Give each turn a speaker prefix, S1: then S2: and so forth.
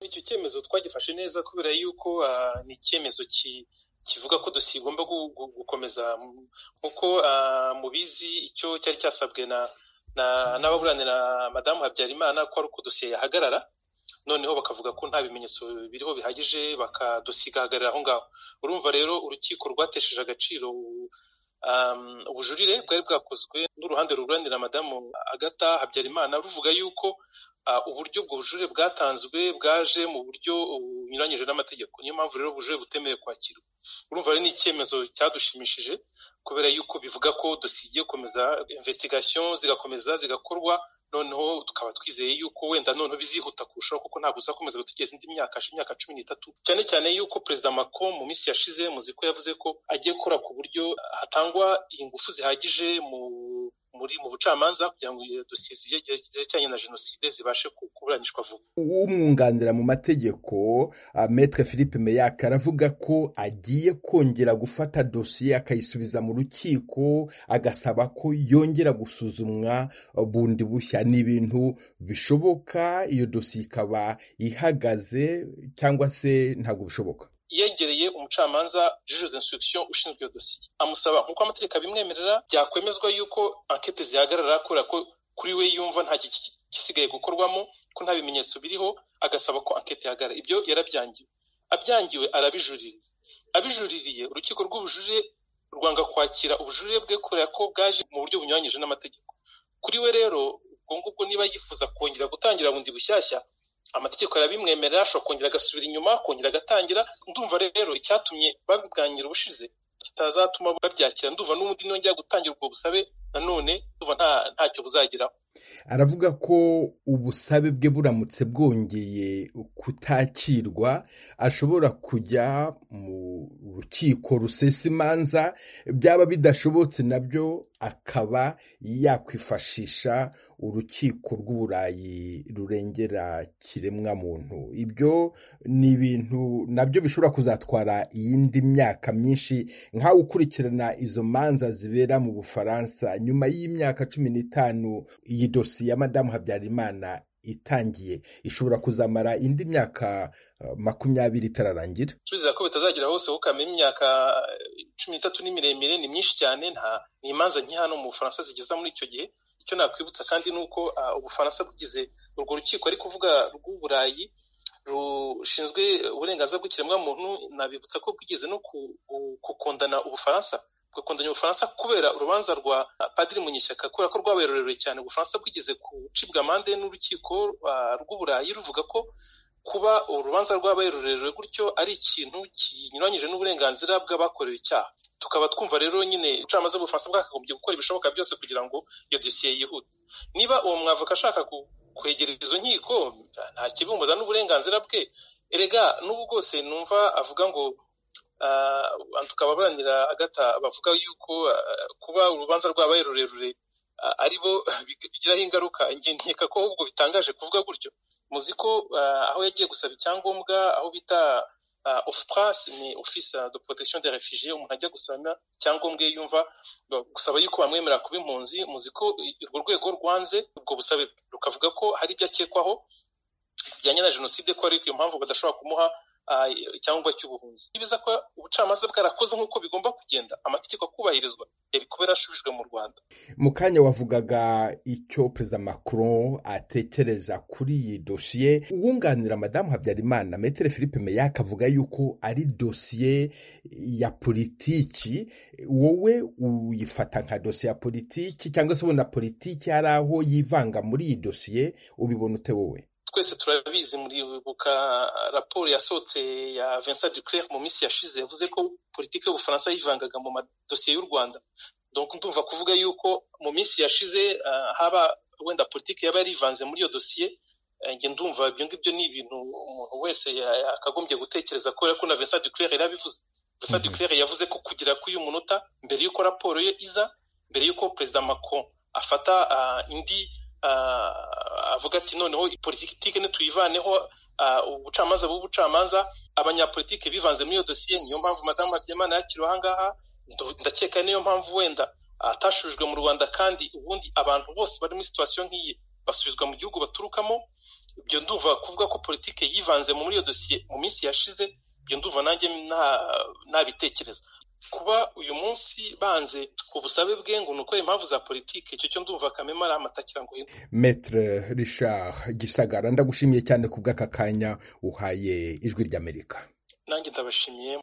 S1: icyo cyemezo twagifashe neza kubera yuko ni icyemezo kivuga ko tugomba gukomeza nk'uko mubizi icyo cyari cyasabwe n'ababuranira madamu habyarimana ko ari uko dosiye yahagarara noneho bakavuga ko nta bimenyetso biriho bihagije bakadusigahagarira aho ngaho urumva rero urukiko rwatesheje agaciro ubujurire bwari bwakozwe n'uruhande ruburanira madamu agata habyarimana ruvuga yuko uburyo ubwo bujurire bwatanzwe bwaje mu buryo bunyuranyije n'amategeko niyo mpamvu rero ubujurire butemewe kwakirwa urumva rero ni icyemezo cyadushimishije kubera yuko bivuga ko dosiye gukomeza investigation zigakomeza zigakorwa noneho tukaba twizeye yuko wenda noneho bizihuta kurushaho kuko ntabwo uzakomeza gutegereza indi myaka imyaka cumi n'itatu cyane cyane yuko perezida Macron mu minsi yashize muzi ko yavuze ko agiye gukora ku buryo hatangwa ingufu zihagije mu muri mu bucamanza kugira ngo dosiye zerekeranye na jenoside zibashe kuburanishwa vuba
S2: umwunganira mu mategeko metre philippe meyak aravuga ko agiye kongera gufata dosiye akayisubiza mu rukiko agasaba ko yongera gusuzumwa bundi bushya ni ibintu bishoboka iyo dosiye ikaba ihagaze cyangwa se ntabwo bishoboka
S1: yegereye umucamanza juge d'instruction ushinzwe iyo dosiye amusaba nk'uko amategeko abimwemerera byakwemezwa yuko ankete zihagarara kubera ko kuri we yumva nta gisigaye gukorwamo ko nta bimenyetso biriho agasaba ko ankete ihagarara ibyo yarabyangiwe abyangiwe arabijuririye abijuririye urukiko rw'ubujurire rwanga kwakira ubujurire bwe kubera ko bwaje mu buryo bunyuranyije n'amategeko kuri we rero ubwo ngubwo niba yifuza kongera gutangira bundi bushyashya amategeko arabimwemerera ashobora kongera agasubira inyuma akongera agatangira ndumva rero icyatumye babwangira ubushize kitazatuma babyakira ndumva n'ubundi nongera gutangira ubwo busabe nanone ndumva ntacyo buzageraho
S2: aravuga ko ubusabe bwe buramutse bwongeye kutakirwa ashobora kujya mu rukiko rusesa imanza byaba bidashobotse nabyo akaba yakwifashisha urukiko rw'uburayi rurengera kiremwamuntu ibyo ni ibintu nabyo bishobora kuzatwara iyindi myaka myinshi nkawe ukurikirana izo manza zibera mu bufaransa nyuma y'imyaka cumi n'itanu iyi dosiye ya madamu habyarimana itangiye ishobora kuzamara indi myaka makumyabiri itararangira
S1: turizera ko bitazagera hose kuko kamenya imyaka cumi n'itatu ni miremire ni myinshi cyane nta ni imanza nke hano mu bufaransa zigeza muri icyo gihe icyo nakwibutsa kandi ni uko ubufaransa bwize urwo rukiko ari kuvuga rw'uburayi rushinzwe uburenganzira bw'ikiremwamuntu nabibutsa ko bwigeze no gukundana ubufaransa bugakundanya ubufaransa kubera urubanza rwa padiri munyeshyaka kubera ko rwabaye rurerure cyane ubufaransa bwigeze gucibwa amande n'urukiko rw'uburayi ruvuga ko kuba urubanza rwabaye rurerure gutyo ari ikintu kinyuranyije n'uburenganzira bw'abakorewe icyaha tukaba twumva rero nyine ubucamanza bw'ubufaransa bwakagombye gukora ibishoboka byose kugira ngo iyo dosiye yihute niba uwo mwavoka ashaka kwegereza izo nkiko nta kibumbuza n'uburenganzira bwe erega n'ubu bwose numva avuga ngo tukaba barangira agata bavuga yuko kuba urubanza rwabaye rurerure ari bo bigiraho ingaruka nkeka ko ahubwo bitangaje kuvuga gutyo muzi ko aho yagiye gusaba icyangombwa aho bita ofupurasi ni ofisi de porotesiyo de refugiye umuntu ajya gusaba icyangombwa iyo yumva gusaba yuko bamwemerera kuba impunzi muzi ko urwo rwego rwanze ubwo busabe rukavuga ko hari ibyo akekwaho bijyanye na jenoside ko ariko iyo mpamvu badashobora kumuha icyangombwa cy'ubuhunzi nibiza ko ubucamanza bwarakoze nk'uko bigomba kugenda amategeko akubahirizwa yari kuba yarashubijwe mu rwanda
S2: mu kanya wavugaga icyo perezida macron atekereza kuri iyi dosiye uwunganira madamu habyarimana metere philippe meyak avuga yuko ari dosiye ya politiki wowe uyifata nka dosiye ya politiki cyangwa se ubona politiki hari aho yivanga muri iyi dosiye ubibona ute wowe
S1: twese turabizi muribuka raporo yasohotse ya Vincent Duclerc mu minsi yashize yavuze ko politiki y'ubufaransa yivangaga mu madosiye y'u rwanda donc ndumva kuvuga yuko mu minsi yashize haba wenda politiki yaba yarivanze muri iyo dosiye njye ndumva ibyo ngibyo ni ibintu umuntu wese yakagombye gutekereza kubera ko na Vincent Duclerc yarabivuze Vincent Duclerc yavuze ko kugira k'uyu munota mbere y'uko raporo ye iza mbere y'uko perezida Macron afata indi avuga ati noneho politiki ntituyivaneho ubucamanza bw'ubucamanza abanyapolitike bivanze muri iyo dosiye niyo mpamvu madamu habyarimana yakiriwe aha ngaha ndakeka niyo mpamvu wenda atashujwe mu rwanda kandi ubundi abantu bose bari muri situwasiyo nk'iyi basubizwa mu gihugu baturukamo ibyo ndumva kuvuga ko politiki yivanze muri iyo dosiye mu minsi yashize ibyo ndumva nanjye ntabitekereza kuba uyu munsi banze ku busabe bwe ngo ni ukora impamvu za politiki icyo cyo ndumva kamema ari amatakira ngo
S2: hino metre richard gisagara ndagushimiye cyane ku bw'aka kanya uhaye ijwi ry'amerika
S1: nanjye ndabashimiye